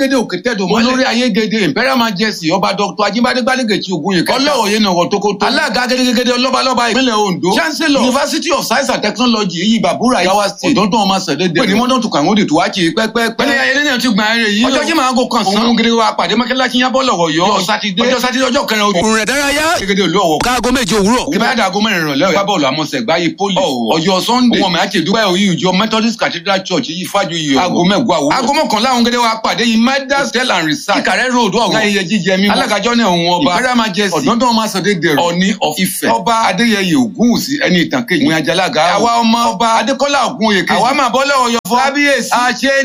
ayégede òkè tẹ́dọ̀ mọ́lẹ̀ olórí ayégede imperial majesty ọba dr ajibade gbadegeci ogunye kẹta ọlọ́wọ̀ye nàwọ̀ tókótó alága gẹ́gẹ́gẹ́dẹ́ ọlọ́balọ́ba ìpínlẹ̀ ondo chancellor university of science and technology yìí bàbúrà yawa state ọ̀dọ́ntàn ọmọ sẹ̀dẹ̀dẹ̀ pẹ̀lú mọ́tò tukọ̀ àwọn òdìtú wákì pẹ́pẹ́pẹ́ pẹ̀lú ayẹyẹ náà ti gbà ẹrẹ yìí ọjọ́ jí máa ń go kan sán òun gẹ́gẹ́ wa pàdé mọ́kẹ́lá kí yábọ̀ lọ́wọ́ yọ ọjọ́ sátidé ọjọ́ sátidé ọjọ́ kẹrin ojú òrùn rẹ̀ dárayá gẹ́gẹ́ olú ọ̀wọ́ káago méje òwúrọ̀. ìbáradà aago mẹ́rin ìrọ̀lẹ́ ọ̀yá bọ́ọ̀lù àmọ́sẹ̀ gbáyé poli ọjọ́ sunday ohun ọmọ àti ìdúpẹ́ òyìn ìjọ methodist cathedral church yìí fájú yìí aago mẹ́gbọ́ àwọ̀ aago mọ́kànlá àwọn gẹ́gẹ́ wa pàdé yìí midas tell and research ìkàrẹ́ road ọ̀gá ayẹyẹ jíjẹ mímọ́ alágàjọ́ náà òun ọba imperial majesty ọ̀dọ́dọ́ ọmọ asọ̀dẹ́ dẹ̀rọ̀ ọ̀ní of Ifẹ̀ ọba adéyẹyẹ ògúnwùsì ẹni ìtàn kejì ìwé ajalaga àwa ọmọ ọba adékọ́lá ògúnwòye kejì àwa máa bọ́lẹ̀ ọ̀yọ́ fún kábíyèsí àṣẹ